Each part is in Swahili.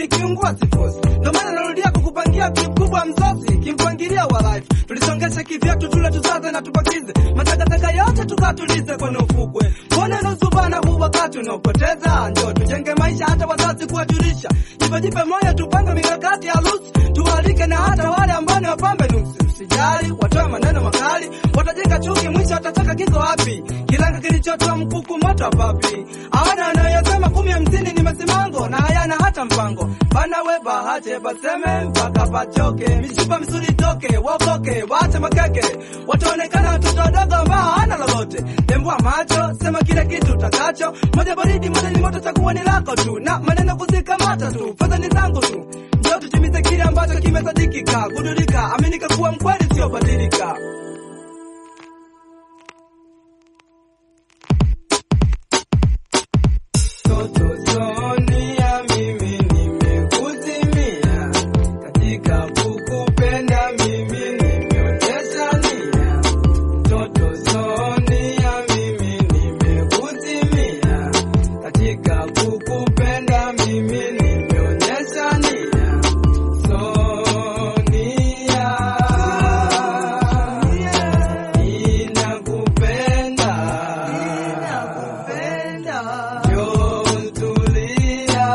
nikiungua sifosi. Ndio maana narudia kukupangia kikubwa msosi, kimpangilia wa life. Tulisongesha kivyetu tule tusaze na tupakize matakataka yote tukatulize kwenye ufukwe. Mbona nusubana huu wakati unaopoteza? Ndio tujenge maisha, hata wazazi kuwajulisha. Jipe jipe moyo, tupange mikakati ya harusi, tuwalike na hata wale ambao ni wapambe nusu. Usijali watoe maneno makali, watajenga chuki, mwisho watataka kiko wapi? Kilanga kilichotoa mkuku moto papi. Hawana wanayosema kumi hamsini ni masimango na hayana hata mpango. Bana we bahache baseme mpaka pachoke, mishipa misuli toke, wakoke, waache makeke, wataonekana watoto wadogo ambao hawana lolote. Tembua macho, sema kile kitu utakacho, moja baridi, moja ni moto, chakuwa ni lako tu, na maneno kuzikamata tu, fedha ni zangu tu. Ndio tutimize kile ambacho kimesadikika, gudulika, aminika kuwa mkweli, sio badilika. Toto Sonia, mimi nimekuzimia katika kukupenda, mimi nimeonyesha nia. Toto Sonia, mimi nimekuzimia katika kukupenda, mimi nimeonyesha nia. Sonia, ninakupenda, Jotulia,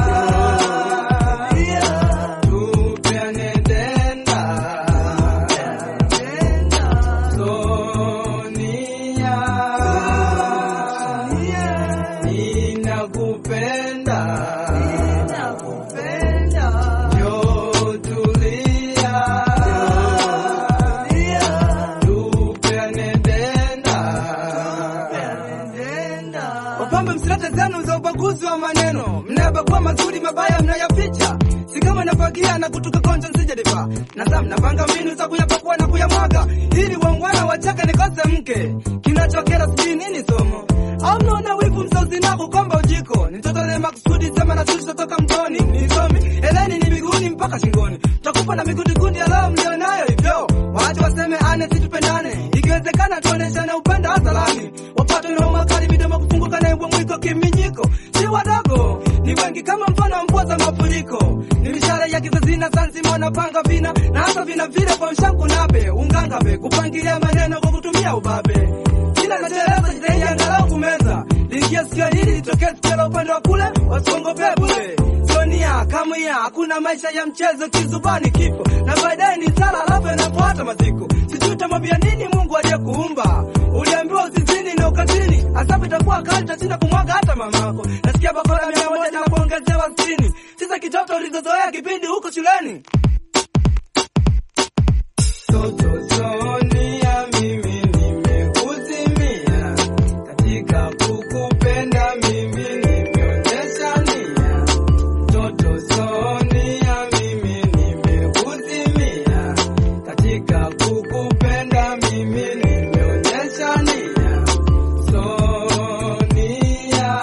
tupeane tenda. Sonia, ninakupenda, Jotulia, tupeane tenda. Wapambe msilete zenu za ubaguzi wa maneno, mnayabagua mazuri mabaya mnayaficha, si kama nafagia na kutuka konja nsijadifa na saa mnapanga mbinu za kuyapakua na kuyamwaga, ili wangwana wachake nikose mke. Kinachokera sijui nini somo au mnaona wivu msauzi na kukomba ujiko, nitotole makusudi sema na sisi toka mtoni, nisomi eleni ni miguuni mpaka shingoni, takupa na migundigundi ya leo mlionayo hivyo, waache waseme ane situpendane, ikiwezekana tuoneshane upendo hadharani, wapate na makali midomo kufunguka na mbwa mwiko kiminyiko, si wadogo ni wengi kama mfano wa mvua za mafuriko, ni mishale ya kizazi na sanzima wanapanga vina na hata vina vile kwa mshanku nabe ungangabe kupangilia maneno kwa kutumia ubabe kila nacheleza jitahidi angalau kumeza liingia sikio hili litokee sikio la upande wa kule wasongopee bure sonia kamwia hakuna maisha ya mchezo kizubani kifo na baadaye ni sala alafu yanafuata maziko sijui utamwambia nini mungu aliyekuumba uliambiwa usizini na ukatili asabu itakuwa kali tashinda kumwaga hata mamako nasikia bakora mia moja na kuongezewa sitini sisa kitoto ulizozoea kipindi huko shuleni Toto Sonia, mimi nimekuzimia katika kukupenda, mimi nimeonyesha nia. Toto Sonia, mimi nimekuzimia katika kukupenda, mimi nimeonyesha nia. Sonia,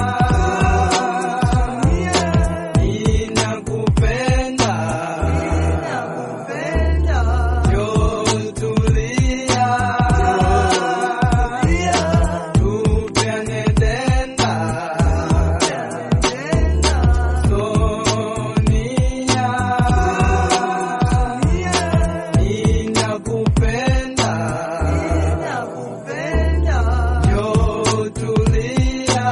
ninakupenda. Jotulia, tupeane tenda. Sonia, ninakupenda. Jotulia,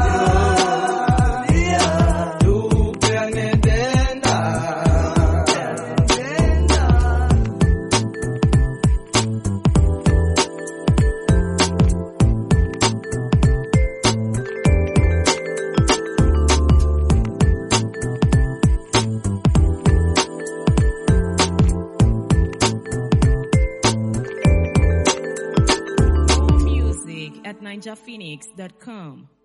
tupeane tenda. More music at ninjaphoenix.com.